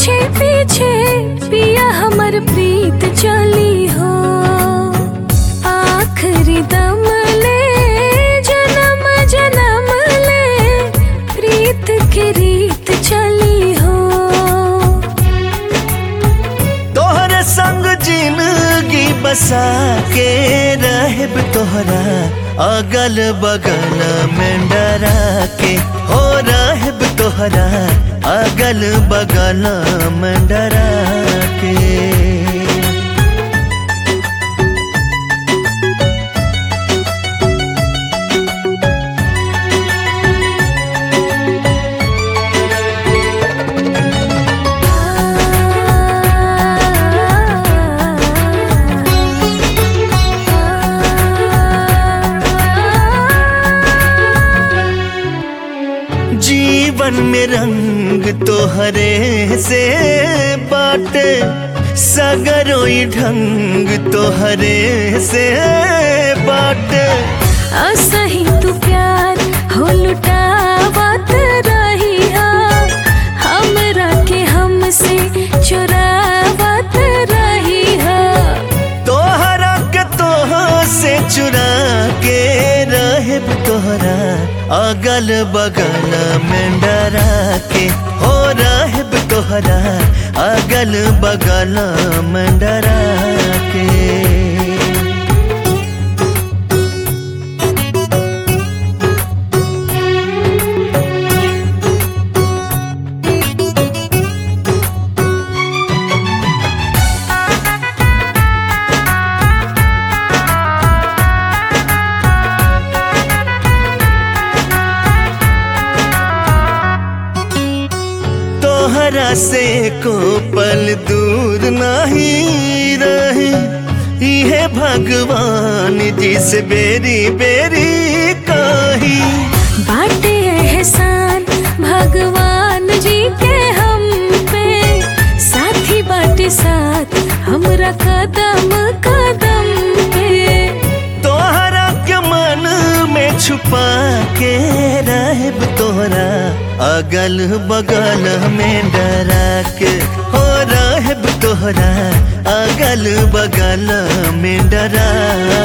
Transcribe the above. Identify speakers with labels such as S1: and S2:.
S1: पीछे पीछे पिया हमर प्रीत चली हो आखिरी दम ले जन्म जन्म ले प्रीत की रीत चली हो
S2: तोहरे संग जिंदगी बसा के रहब तोहरा अगल बगल में डरा के हो रहब तोहरा अगल बगल में डरा के जीवन में रंग तोहरे से बाटे सगरोई ढंग तोहरे से बाटे
S1: असही तू प्यार हो लुटावत रही हा हमरा के हमसे चुरावत रही हा
S2: तोहरा के तोह से चुरा के रहब तोहरा अगल बगल में डरा के हो रहब तोहरा अगल बगल में डरा के तोहरा से को पल दूर नहीं रहे इहे भगवान जिस बेरी बेरी कही
S1: बाटे एहसान भगवान जी के हम पे साथी बाटे साथ हमरा कदम कदम पे
S2: तोहरा के मन में छुपा के रहब तोहरा अगल बगल में डरा के हो रहब तोहरा अगल बगल में डरा